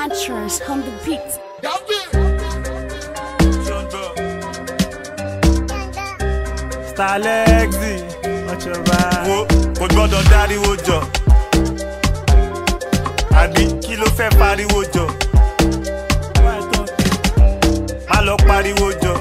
Entrance on the beat. Stalexi, ọ̀ṣọ́ba. wo kò gbọ́dọ̀ dáríwó jọ àbí kí ló fẹ́ pariwo jọ má lọ pariwo jọ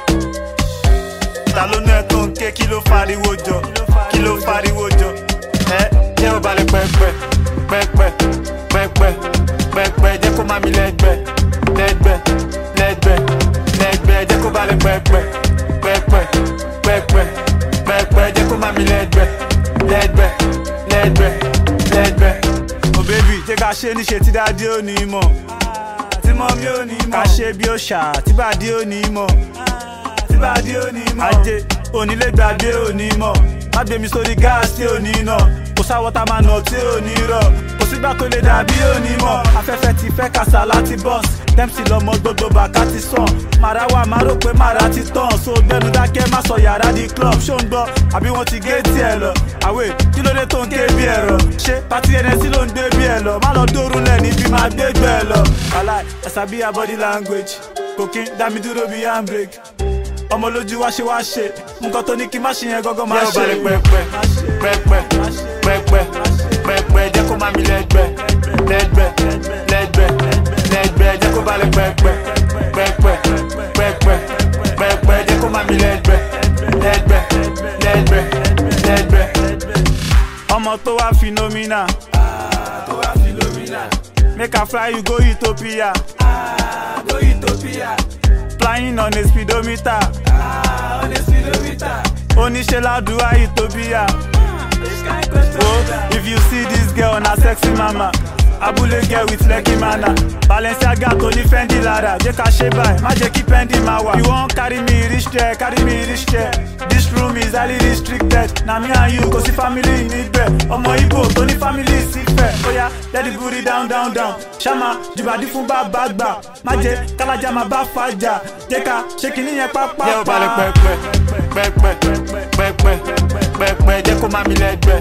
ta ló ná ẹ tó ń ké kí ló fariwo jọ kí ló fariwo jọ ẹ jẹ́ ò balẹ̀ pẹ́pẹ́ pẹ́pẹ́ pẹ́pẹ́ pẹ́pẹ́ jẹ́ kó má mi lẹ́gbẹ́ lẹ́gbẹ́ lẹ́gbẹ́ lẹ́gbẹ́ jẹ́ kó balẹ̀ pẹ́pẹ́ pẹ́pẹ́ pẹ́pẹ́ pẹ́pẹ́ jẹ́ kó má mi lẹ́gbẹ́ lẹ́gbẹ́ lẹ́gbẹ́ lẹ́gbẹ́. ò bébì jẹ́ ká ṣe níṣe tí dáadé ò ní mọ̀ tí mọ́ mi ò ní ká mọ̀ ṣe bí ó ṣà tí bàdé ò ní mọ̀ tí bá dé ò ní mọ̀ ajé onílé gbàgbé ò ní mọ̀ má gbé mi sórí gáàsì tí ò ní nà kò sáwọ́ tá máa nà tí ò ní rọ̀ kò sígbà tó lè dàbí ò ní mọ̀ afẹ́fẹ́ ti fẹ́ kàṣà láti bọ́s tẹ́msì lọmọ gbogbo bàkà ti sàn màrá wà má rò pé màrá ti tàn so gbẹnu dákẹ́ má sọ yàrá di club ṣó ń gbọ́ àbí wọ́n ti gé tiẹ̀ lọ àwẹ̀ kí ló dé tó ń ké bí ẹ̀rọ ṣé pati ẹnẹsí ló ń gbé bí ẹ lọ má lọ dórú lẹ̀ níbi máa gbé gbẹ lọ. wàhálà ẹ̀sà bí ya body language kò kí ń dá mi dúró bí handbrake ọmọ lójú wá ṣe wá ṣe nǹkan tó ní kí n má ṣe yẹn gángan má jẹ́ ò ṣe. balẹ̀ pẹ́pẹ́ pẹ́pẹ́ pẹ́pẹ́ pẹ́pẹ́ jẹ́ kó má mi lẹ́gbẹ́ lẹ́gbẹ́ lẹ́gbẹ́ lẹ́gbẹ́ jẹ́ kó balẹ̀ pẹ́pẹ́ pẹ́pẹ́ pẹ́pẹ́ pẹ́pẹ́ jẹ́ kó má mi lẹ́gbẹ́ lẹ́gbẹ́ lẹ́gbẹ́ lẹ́gbẹ́. ọmọ tó wá phenomena tó wá Philomena make i fly you go ethiopia go Ethiopia flying on a speedometer on a speedometer oníṣẹ́ ládùúgbò ethiopia. which kind question Oh, be that? if you see this girl na sexy mama abúlé girl with lucky mana balenciaga tó ní fendi lára jẹ́ ká ṣe báyìí má jẹ́ kí pendi máa wà. you wan carry me reach there carry me reach there this room is highly restricted na me and you kò sí family níbẹ̀ ọmọ ibo tó ní family sífẹ̀ oya let the booty down down down ṣáma jùbàdí fún bàbá gbà má jẹ́ kálájà máa bá fàjà jẹ́ ká ṣe kìíní yẹn pápá. jẹ́ ò balẹ̀ pẹ́pẹ́ pẹ́pẹ́ pẹ́pẹ́ pẹ́pẹ́ jẹ́ kó má mi lẹ́gbẹ́